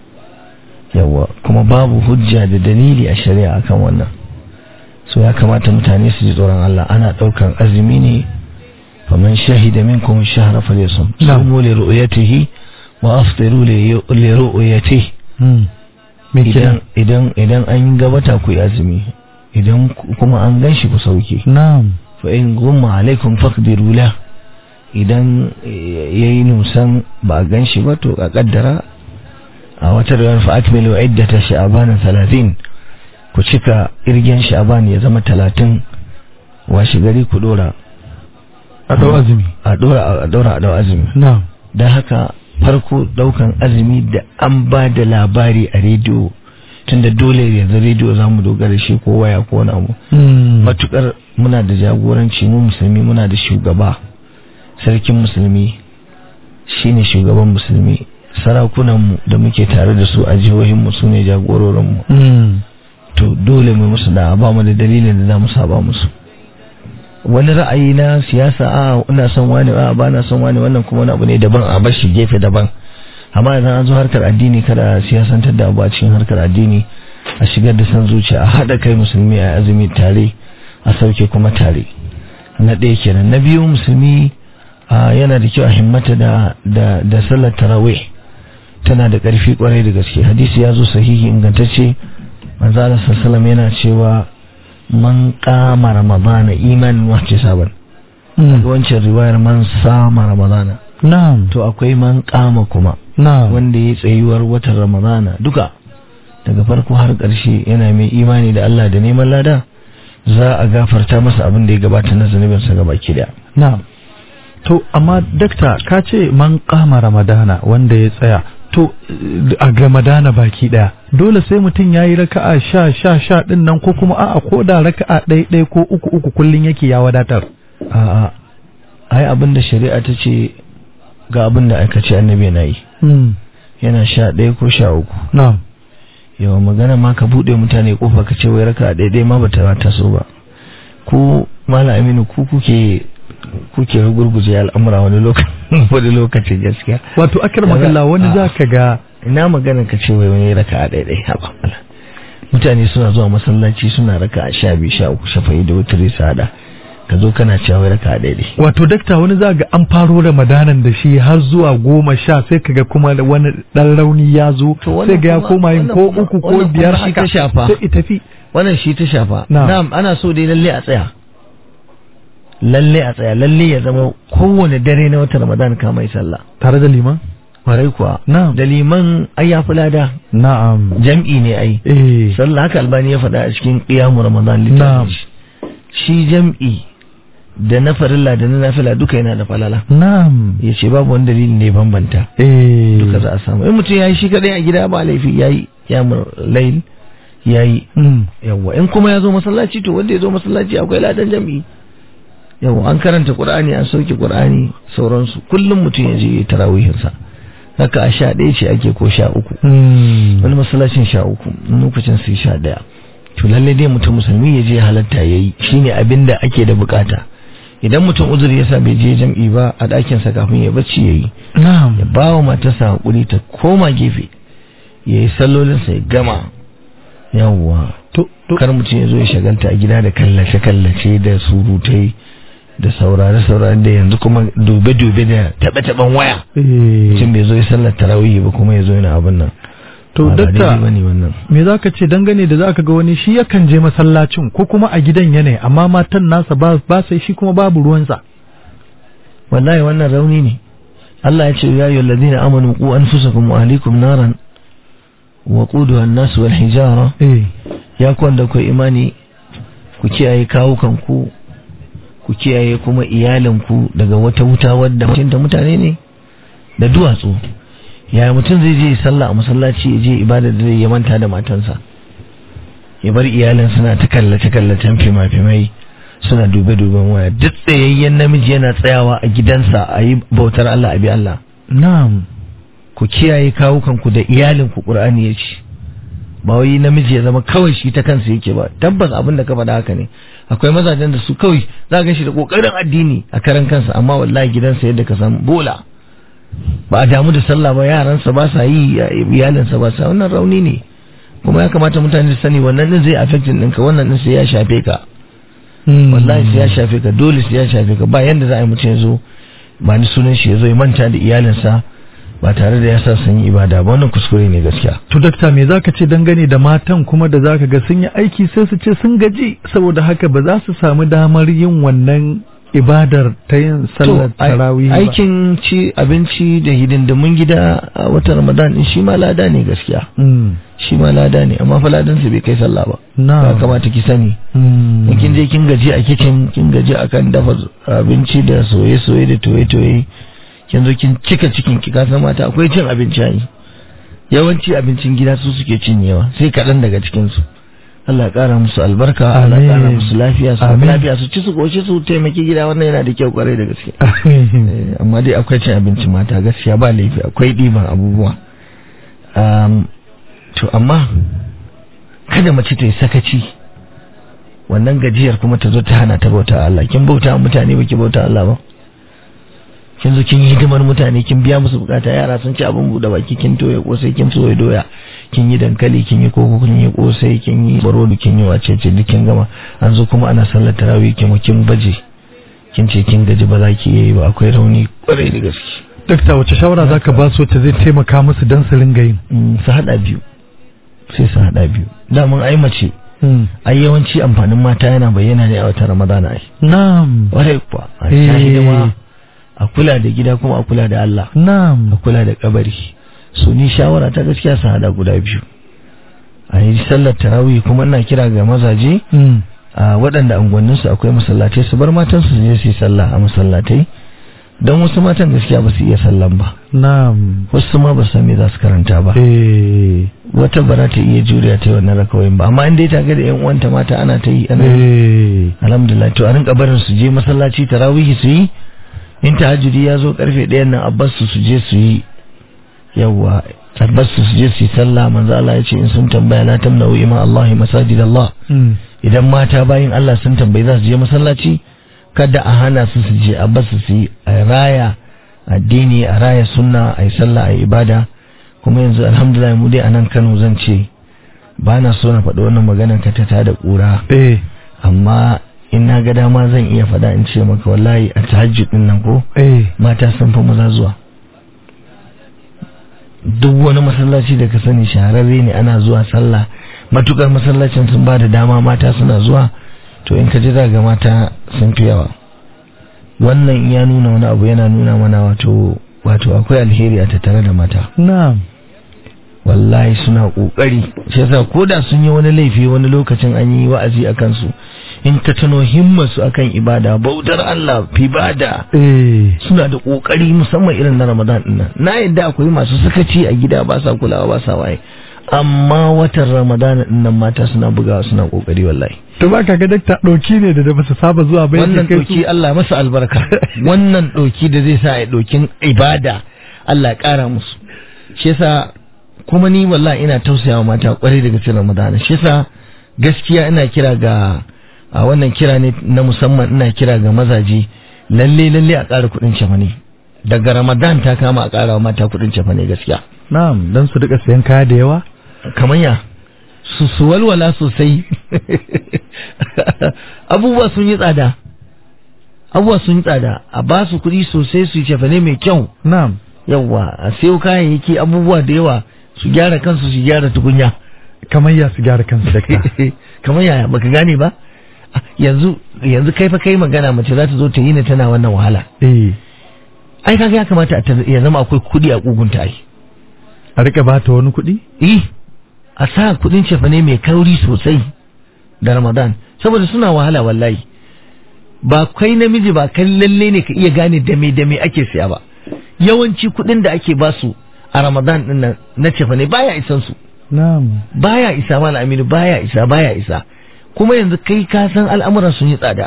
yawa kuma babu hujja da dalili a shari'a akan wannan so ya kamata mutane su ji tsoron Allah ana ɗaukan azumi ne faman shahida minkum shahra falyasum Na'am. sumu li ru'yatihi wa aftiru li li ru'yatihi Hmm. me idan kenan idan idan an ga wata ku yi azumi idan ku- kuma an gan shi ku sauke na'am fa in gumma alaikum faqdiru la idan eh, yayi nusan ba a gan shi ba to a kaddara a wata rawar fa akmilu iddata sha'ban 30 ku cika irgen sha'ban ya zama 30 washi gari ku dora a dau azumi a dora a dora a dau azumi na'am dan haka farko daukan azumi da an ba da labari a rediyo tunda dole yanzu rediyo za mu dogara shi ko waya ko na mu Hmm. matukar muna da jagoranci mu musulmi muna da shugaba sarkin musulmi shine shugaban musulmi sarakunanmu da muke tare da su a jihohinmu su ne jagororinmu Hmm. to dole mu musu da ba mu da dalilin da za mu saba musu wani ra'ayi na siyasa a ina son wani a ba na son wani wannan kuma wani abu ne daban a bar shi gefe daban amma idan an zo harkar addini kada siyasantar da abu a cikin harkar addini a shigar da san zuciya a haɗa kai musulmi a azumi tare a sauke kuma tare na ɗaya kenan na biyu musulmi yana da kyau a himmata da da da sallar tarawih tana da ƙarfi kwarai da gaske hadisi ya zo sahihi ingantacce manzo Allah sallallahu yana cewa man qama ramadana imanin wa ihtisaban wancan riwayar man sama ramadana na'am to akwai man qama kuma na'am wanda ya tsayuwar watan ramadana duka daga farko har ƙarshe yana mai imani da Allah da neman lada za a gafarta masa abin da ya gabata na zunubinsa gaba ki daya na'am to amma dakta ka ce man kama ramadana wanda ya tsaya to a ramadana baki daya dole sai mutum ya yi raka'a sha sha sha din nan ko kuma a'a ko da raka'a ɗaya ɗaya ko uku uku kullum yake ya wadatar a'a ai abin da shari'a ta ce ga abin da aka ce annabi na yi yana sha ɗaya ko sha uku na'am yawa magana ma ka buɗe mutane kofa ka ce wai raka'a ɗaya ɗaya ma bata ta so ba ku mala aminu ku kuke kuke gurguje al'amura wani lokaci wani lokaci gaskiya wato akar magana wani za ka ga ina magana ka ce wai wani raka a daidai haba mutane suna zuwa masallaci suna raka a sha biyu sha uku shafa'i da wutare su hada ka zo kana cewa wai raka a daidai wato dakta wani za ga an faro ramadanan da shi har zuwa goma sha sai ka ga kuma wani dan rauni ya zo sai ga ya koma yin ko uku ko biyar haka sai tafi wannan shi ta shafa Na'am. na'am ana so dai lalle a tsaya lalle a tsaya lalle ya zama kowane dare na watan ramadan ka mai sallah tare da liman kwarai kuwa Na'am. da liman ai ya fi lada na'am jam'i ne ai eh sallah haka albani ya faɗa a cikin qiyamu ramadan Na'am. littafin shi. shi jam'i da na farilla da na nafila duka yana da falala na'am ya ce babu wani dalilin da ya bambanta eh duka za a samu in mutum ya yi shi kadai a gida ba laifi ya yi kiyamul lail ya yi Mm. yawwa in kuma ya zo masallaci to wanda ya zo masallaci akwai ladan jam'i yawwa an karanta qur'ani an sauke qur'ani sauransu kullum mutum ya je tarawihin sa haka a sha ɗaya ce ake ko sha uku Mm. wani masallacin sha uku wani lokacin sai sha ɗaya to lalle dai mutum musulmi ya je halatta ya yi shine abin da ake da bukata idan mutum uzuri ya sa bai je jam'i ba a ɗakinsa kafin ya bacci ya yi na'am ya ba wa matarsa haƙuri ta koma gefe ya yi sallolinsa ya gama yawwa to to kar mutum ya zo ya shagalta a gida da kallace-kallace da surutai da saurare-saurare da yanzu kuma dube-dube da taɓe-taɓen waya eh mutum bai zo ya sallar tarawih ba kuma ya zo yana abin nan to Ba daidai dakta bane wannan me za ka ce dangane da za ka ga wani shi yakan je masallacin ko kuma a gidan yanayi amma matan nasa ba ba sai shi kuma babu ruwansa wallahi wannan rauni ne Allah ya ce ya yi ladina amanu ku anfusakum wa ahlikum naran wa quduha an-nas wal hijara eh ya kwanda ku imani ku kiyaye kawukan ku ku kiyaye kuma iyalinku daga wata wuta wadda mutunta mutane ne da duwatsu yaya mutum zai je sallah a masallaci ya je ibada da zai ya manta da matansa ya bar iyalin suna ta kallace kallacen fima-fimai suna dube duben waya duk tsayayyen namiji yana tsayawa a gidansa a yi bautar Allah a bi Allah na'am ku kiyaye kawukanku da iyalinku Qur'ani ya ce ba wai namiji ya zama kawai shi ta kansa yake ba tabbas abin da ka faɗa haka ne akwai mazajen da su kawai za ka shi da kokarin addini a karan kansa amma wallahi gidansa yadda ka san bola ba a damu da sallah ba yaransa ba sa yi iyalinsa ba sa wannan rauni ne kuma ya kamata mutane su sani wannan din zai affecting ɗinka wannan din sai ya shafe ka wallahi sai ya shafe ka dole sai ya shafe ka ba yanda za a yi mutum ya zo ba ni sunan shi ya zo ya manta da iyalinsa ba tare da ya sa sun yi ibada ba wannan kuskure ne gaskiya to dakta me zaka ce dangane da matan kuma da zaka ga sun yi aiki sai su ce sun gaji saboda haka ba za su samu damar yin wannan ibadar ta yin sallar To, ai- tarawih ba aikin ci abinci da hidindimun gida a watan ramadan din shi ma lada ne gaskiya Mm. shi ma lada ne amma fa ladan sa bai kai sallah ba na'am ya kamata ki sani Mm. in kin je kin gaji a kitchen kin gaji akan dafa abinci da soye-soye da toye-toye kin zo kin cika cikin ki kasan mata akwai cin abinci ai yawanci abincin gida su suke cinyewa sai kaɗan daga cikin su Allah ya ƙara musu albarka Allah ya ƙara Amin. musu lafiya su Amin. lafiya su ci su goce su taimaki gida wannan yana da kyau kwarai da gaske Eh, amma dai akwai cin abinci mata gaskiya ba laifi akwai ɗiban abubuwa Um, to amma kada mace ta yi sakaci wannan gajiyar kuma ta zo ta hana ta bauta Allah kin bauta mutane baki bauta Allah ba kin zo kin yi hidimar mutane kin biya musu bukata yara sun ci abin buɗe baki kin toye kosai kin soya doya kin yi dankali kin yi koko kin yi kosai kin yi barodu kin yi wacece duk kin gama an zo kuma ana sallar tarawih kin kin baje kin ce kin gaji ba za ki yi ba akwai rauni kwarai da gaske dakta wace shawara zaka ba su ta zai taimaka musu dan su ringa yin su hada biyu sai su hada biyu daman ai mace ai yawanci amfanin mata yana bayyana ne a watan ramadana ai na'am kwarai kuwa a Eh. sha hidima a kula da gida kuma a kula da Allah na'am a kula da kabari so ni shawara ta gaskiya su hada guda biyu a yi sallar tarawih kuma ina kira ga mazaje Mm. a waɗanda unguwanninsu akwai masallatai su bar matansu su je su yi sallah a masallatai don wasu matan gaskiya ba su iya sallan ba na'am wasu ma ba su san me za su karanta ba eh wata ba za ta iya juriya ta yi wannan rakawayin ba amma in dai ta ga da yan uwanta mata ana ta yi ana yi eh alhamdulillah to a rinka barin su je masallaci tarawihi su yi in tahajjudi ya zo karfe ɗayan nan abbas su su je su yi yawwa abbas su su je su yi sallah manzo Allah ya ce in sun tambaya la tamna'u ima Allah masajid Allah Mm. idan mata bayin Allah sun tambayi za su je masallaci kada a hana su su je abbas su su yi a raya addini a raya sunna a yi sallah a yi ibada kuma yanzu alhamdulillah mu dai a nan Kano zan ce ba na so na faɗi wannan maganar ka ta tada ƙura eh amma in na ga dama zan iya faɗa in ce maka wallahi a tahajjud din nan ko eh mata sun fi maza zuwa duk wani masallaci da ka sani shahararre ne ana zuwa sallah matukar masallacin sun ba da dama mata suna zuwa to in ka ji za ga mata sun fi yawa wannan ya nuna wani abu yana nuna mana wato wato akwai alheri a tattare da mata na'am wallahi suna kokari shi yasa koda sun yi wani laifi wani lokacin an yi wa'azi a kansu in ka tuno himmarsu akan ibada bautar Allah ibada eh suna da kokari musamman irin na Ramadan din nan na yadda akwai masu sakaci a gida ba sa kulawa ba sa waye amma watan Ramadan din nan mata suna bugawa suna kokari wallahi to ba ka ga dakta doki ne da da ba su saba zuwa ba wannan yake kai doki su Allah masa albarka wannan doki da zai sa ya dokin ibada Allah ya kara musu shi yasa kuma ni wallahi ina tausayawa mata kwarai daga cikin Ramadan shi yasa gaskiya ina kira ga a wannan kira ne na musamman ina kira ga mazaje lalle lalle a ƙara kuɗin cefane daga Ramadan ta kama a ƙara wa mata kuɗin cefane gaskiya na'am dan su rika sayan kaya da yawa kamar ya su su walwala sosai abubuwa sun yi tsada abubuwa sun yi tsada a ba su kuɗi sosai su yi cefane mai kyau na'am yawwa a sayo kayayyaki abubuwa da yawa su gyara kansu su gyara tukunya kamar ya su gyara kansu dakta kamar yaya baka gane ba Ah, yanzu yanzu kai fa kai magana mace za ta zo ta yi ne tana wannan wahala eh ai kaga ya kamata ta- ya zama akwai kuɗi a kugunta ai a rika ba ta wani kuɗi eh a sa kuɗin cefane mai kauri sosai da ramadan saboda suna wahala wallahi ba kai namiji ba kan lalle ne ka iya gane dame dame ake siya ba yawanci kuɗin da ake basu a ramadan din nan na cefane baya isan su na'am baya isa mana aminu baya isa baya isa kuma yanzu kai ka san al'amuran sun yi tsada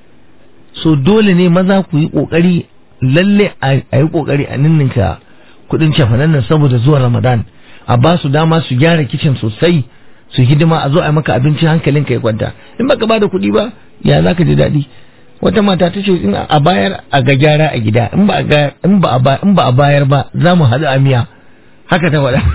so dole ne maza ku yi kokari lalle a a yi kokari a ninninka kudin cefanen nan saboda zuwa ramadan a ba su dama su gyara kicin sosai su hidima a zo a yi maka abinci hankalin ka ya kwanta in baka bada kuɗi ba ya za ka ji daɗi wata mata ta ce in a bayar a ga gyara a gida in ba a ga- in ba a ba- in ba a bayar ba za mu haɗu a miya haka ta faɗa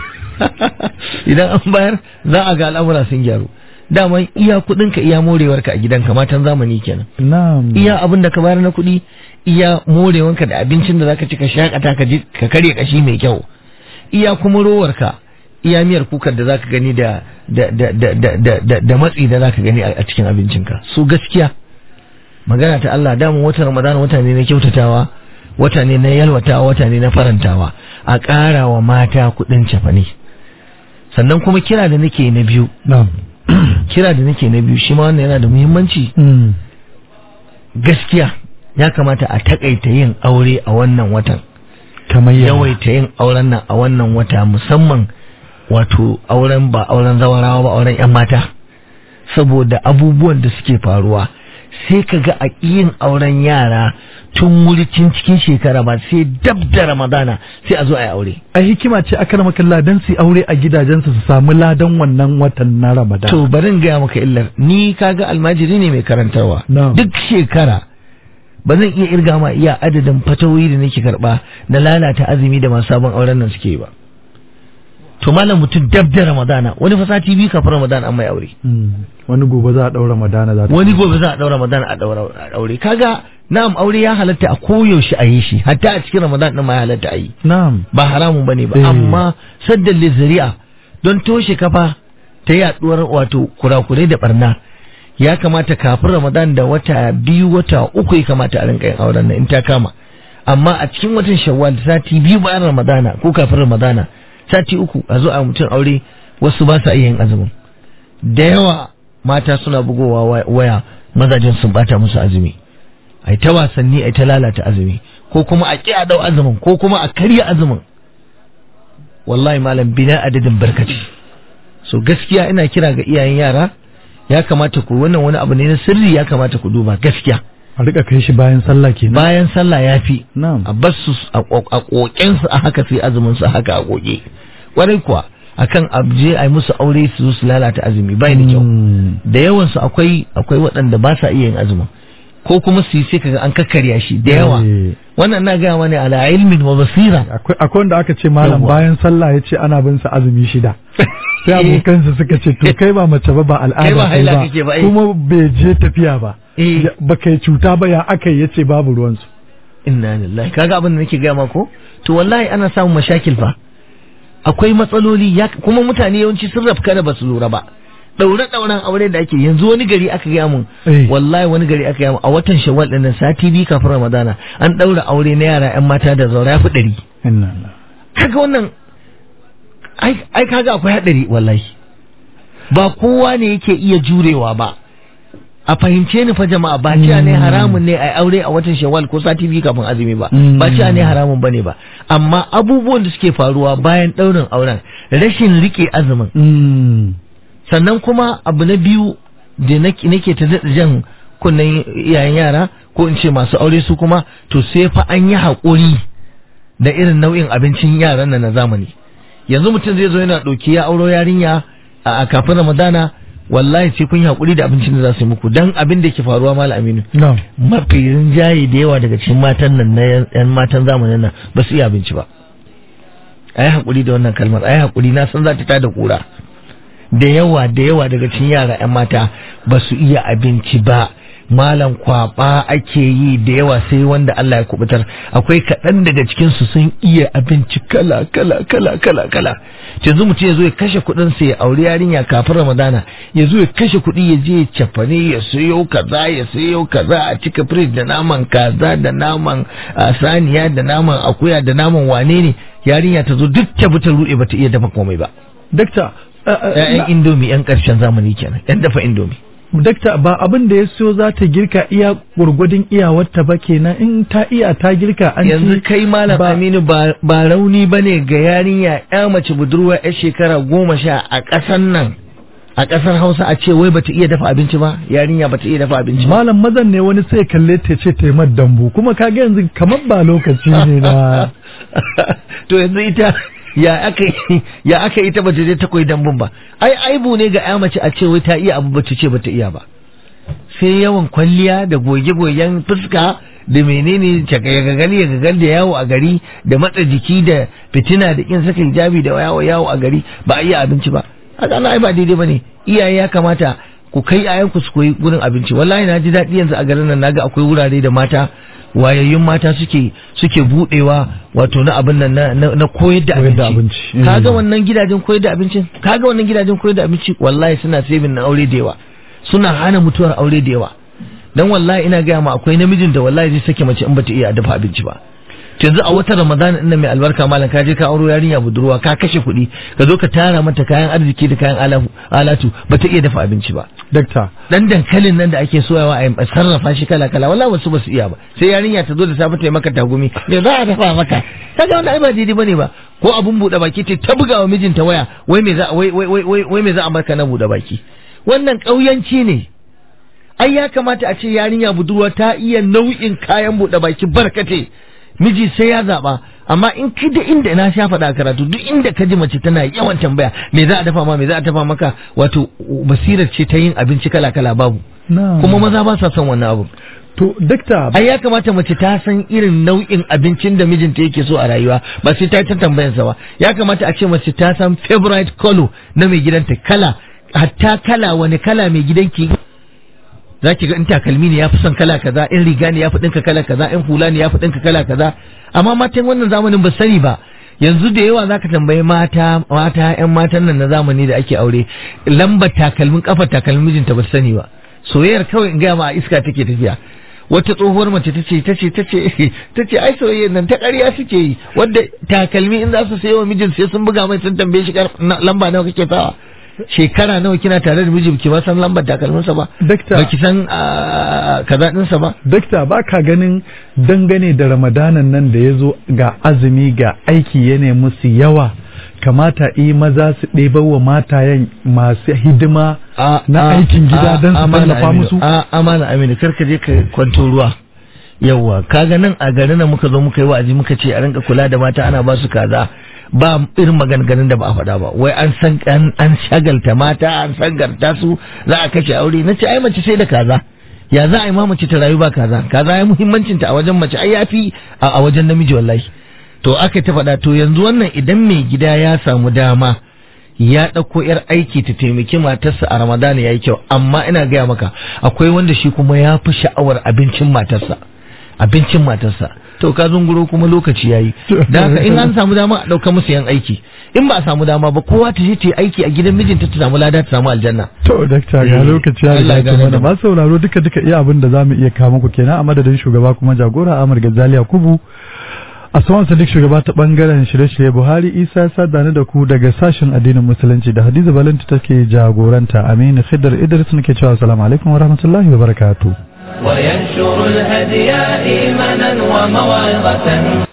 idan an bayar za a ga al'amura sun gyaru daman iya kuɗinka iya morewarka a gidanka matan zamani kenan na'am iya abin da ka bayar na kuɗi iya morewanka da abincin da zaka ci ka shakata ka ji ka karya kashi mai kyau iya kuma rowarka iya miyar kukar da zaka gani da da da da da da, da, da matsi da zaka gani a a cikin abincinka su gaskiya magana ta Allah damun watan Ramadan wata ne na kyautatawa wata ne na yalwatawa wata ne na farantawa a ƙara wa mata kuɗin cefane sannan kuma kira da nake na biyu na'am kira da nake na biyu shi ma wannan yana da muhimmanci Mm. gaskiya ya kamata a takaita yin aure a wannan watan kamar ya yawaita yin auren nan a wannan wata musamman wato auren ba auren zawarawa ba auren yan mata saboda abubuwan da suke faruwa sai ka ga a yin auren yara tun wuri tun cikin shekara ba sai dab da ramadana sai a zo a yi aure ai hikima ce aka rama kalla dan su aure a gidajensu su samu ladan wannan watan na Ramadan to bari in gaya maka illar ni kaga almajiri ne mai karantarwa Na'am. duk shekara ba zan iya irga ma iya adadin fatawoyi da nake karba na lalata azumi da masu sabon auren nan suke yi ba to malam mutum dab da ramadana wani fa sati biyu kafin ramadana an mai aure Mm. wani gobe za a daura Ramadana za ta wani gobe za a daura ramadan a daura a daure kaga na'am aure ya halatta a koyaushe a yi shi hatta a cikin ramadan din ma ya halatta a yi na'am ba haramun bane ba Eh. amma saddan lizari'a don toshe kafa ta yaduwar wato kurakurai da barna ya kamata kafin ramadan da wata biyu wata uku ya kamata a rinka yin auren nan in ta kama amma a cikin watan shawwal sati biyu bayan ramadana ko kafin ramadana sati uku a zo a mutum aure wasu ba sa iya yin azumin da yawa mata suna bugowa wa- waya mazajen sun bata musu azumi ai ta wasanni ai ta lalata azumi ko kuma a ƙi a dau azumin ko kuma a karya azumin wallahi malam bina adadin barkaci so gaskiya ina kira ga iyayen yara ya kamata ku wannan wani abu ne na sirri ya kamata ku duba gaskiya a rika kai shi bayan sallah kenan bayan sallah ya fi na'am a bar su a koken su a haka sai azumin su a haka a koke kwarai kuwa akan abje a yi musu aure su zo su lalata azumi bai da kyau Mm. da yawan su akwai akwai waɗanda ba sa iya yin azumin ko kuma su yi sai kaga an kakkarya shi da yawa Eh. wannan na gaya mana ala ilmin wa basira akwai akwai wanda aka ce malam Yawwa. bayan sallah ya ce ana bin sa azumi shida sai abokansa suka ce to kai ba mace ba ba Kai al'ada ba kai haila ba kake ba, eh. kuma bai je tafiya ba Eh. Ya- ba kai cuta ba ya aka yi yace babu ruwansu inna lillahi kaga abin da nake gaya ma ko to wallahi ana samun mashakil fa akwai matsaloli ya kuma mutane yawanci sun rafka da basu lura ba daure dauren aure da ake yanzu wani gari aka gaya mun Eh. wallahi wani gari aka gaya mun a watan shawwal din nan sati biyu kafin ramadana an daura aure na yara yan mata da zaura fi ɗari inna lillahi. kaga wannan ai ai kaga akwai hadari wallahi ba kowa ne yake iya jurewa ba a fahimce ni fa jama'a ba cewa ne haramun ne a aure a watan shawwal ko sati biyu kafin azumi ba Mm. ba cewa ne haramun bane ba amma abubuwan da suke faruwa bayan daurin auren rashin rike azumin Mm. sannan kuma abu na biyu da nake nake ta daɗa jan kunnen iyayen yara ko in ce masu aure su kuma to sai fa an yi haƙuri da irin nau'in abincin yaran nan na zamani yanzu mutum zai zo yana ɗauki ya auro yarinya a a kafin ramadana wallahi sai kun yi haƙuri da abincin da za su yi muku dan abin da ke faruwa malam aminu na'am mafi rinjaye da yawa daga cikin matan nan na yan matan zamanin nan ba su iya abinci ba a yi haƙuri da wannan kalmar a yi haƙuri na san za ta tada ƙura da yawa da yawa daga cikin yara 'yan mata ba su iya abinci ba malam kwaba ake yi da yawa sai wanda Allah ya kubutar akwai kaɗan daga cikin su sun iya abinci kala kala kala kala kala yanzu mutum ya zo ya kashe kuɗin sa ya auri yarinya kafin ramadana ya zo ya kashe kuɗi ya je ya cafane ya sayo kaza ya sayo kaza a cika firij da naman kaza da naman ah, saniya da naman akuya da naman wane ne yarinya ta zo duk ta bi ta ruɗe ba ta iya dafa komai ba dakta uh, uh, ‘ya'yan indomi ‘yan ƙarshen zamani kenan ‘yan dafa indomi dakta ba abin da ya so za ta girka iya gurgudun iyawarta ba kenan in ta iya ta girka an yanzu ci kai malam ba- aminu ba ba rauni ba ne ga yarinya ‘ya mace budurwa ‘yar shekara goma sha a ƙasar nan a ƙasar hausa a ce wai bata iya dafa abinci ba yarinya bata iya dafa abinci ba malam mazan ne wani sai kalle ta ce ta yi mata dambu kuma kaga yanzu kamar ba lokaci ne na to yanzu ita ya aka ya aka ita bata je ta koyi dambun ba ai aibu ne ga ‘ya mace a ce wai ta iya abu bata ce bata iya ba sai yawan kwalliya da goge-gogen fuska da menene gagali ya gagal da yawo a gari da matsa jiki da fitina da kin saka hijabi da yawo yawo a gari ba a iya abinci ba haka ana ai ba daidai bane iyaye ya kamata ku kai ayanku su koyi gurin abinci wallahi na ji daɗi yanzu a garin nan naga akwai wurare da mata wayayyun mata suke suke budewa wato na abin nan na, na, na koyar da Koyar da abinci abinci. kaga Mm. wannan gidajen koyar da abincin kaga wannan gidajen koyar da abinci wallahi suna saving na aure da yawa suna hana mutuwar aure da yawa dan wallahi ina gaya ma akwai namijin da wallahi zai sake mace in bata iya dafa abinci ba to yanzu a watan ramadan ina mai albarka malam ka je ka auro yarinya budurwa ka kashe kuɗi ka zo ka tara mata kayan arziki da kayan ala- alatu bata iya dafa abinci ba dakta dan dankalin nan da ake soyawa a yi- a sarrafa shi kala kala wallahi wasu basu iya ba sai yarinya ta zo da safe ta yi maka tagumi me za a dafa maka kaga wannan ai ba daidai bane ba ko abun bude baki ce ta buga wa mijinta waya wai me za wai wai wai wai- wai me za a maka na bude baki wannan kauyanci ne ai ya kamata a ce yarinya budurwa ta iya nau'in kayan buɗe baki barkate miji sai ya zaɓa amma in ki da inda na sha faɗa karatu duk inda ka ji mace tana yawan tambaya me za a dafa ma me za a dafa maka wato basirar ce ta yin abinci kala kala babu Na'am. kuma maza ba sa son wannan abu to dakta ai ya kamata mace ta san irin nau'in abincin da mijinta yake so a rayuwa ba sai ta yi ta tambayansa ba ya kamata a ce mace ta san favorite color na mai gidanta kala hatta kala wani kala mai gidanki za ki ga in takalmi ne ya fi son kala kaza in riga ne ya fi ɗinka kala kaza in hula ne ya fi ɗinka kala kaza amma matan wannan zamanin ba sani ba yanzu da yawa zaka tambayi mata mata yan matan nan na zamani da ake aure lambar takalmin kafar takalmin mijinta ba su sani ba soyayyar kawai in gaya ma a iska take tafiya wata tsohuwar mace tace tace tace tace ai soyayyar nan ta ƙarya suke yi wanda takalmi in za su sayo wa mijin sai sun buga mai sun tambaye shi kar- na- lamba nawa kake sawa shekara nawa kina tare da miji ki ba san lambar takalminsa ba Dakta. baki san ah, kaza ɗinsa ba dakta ba ka ganin dangane da ramadanan nan da ya zo ga azumi ga aiki ya musu yawa kamata yi maza su ɗebar wa matayen masu hidima A- na a- aikin gida a- don su amana tallafa Aminu, musu a amana aminu kar ka je ka kwanto ruwa yawwa kaga nan a garin nan muka zo muka yi wa'azi muka ce a rinka kula da mata ana ba su kaza ba irin maganganun da ba a faɗa ba wai an san an, an shagalta mata an sangarta su za a kashe aure na ce ai mace sai da kaza ya za a yi ma mace ta rayu ba kaza kaza ya muhimmancinta a wajen mace ai yafi a, a wajen namiji wallahi to aka ta faɗa to yanzu wannan idan mai gida ya samu dama ya ɗauko 'yar aiki ta taimaki matarsa a ramadana ya yi kyau amma ina gaya maka akwai wanda shi kuma ya fi sha'awar abincin matarsa abincin matarsa to ka zunguro kuma lokaci ya yi da haka in an samu dama a ɗauka musu yan aiki in ba a samu dama ba kowa ta je ta yi aiki a gidan mijinta ta samu lada ta samu aljanna to dakta ga Eh, lokaci ya Allah ya riga gane mana da mu. masu sauraro duka duka iya abin da zamu iya kawo muku kenan a madadin shugaba kuma jagora Amar Gazali Yakubu a saman sadiq shugaba ta bangaren shirye-shirye Buhari Isa Sadani da ku daga sashen addinin musulunci da Hadiza Balanta take jagoranta Aminu Khidr Idris nake cewa assalamu alaikum wa rahmatullahi wa barakatuh وينشر الهدي إيمانا وموعظة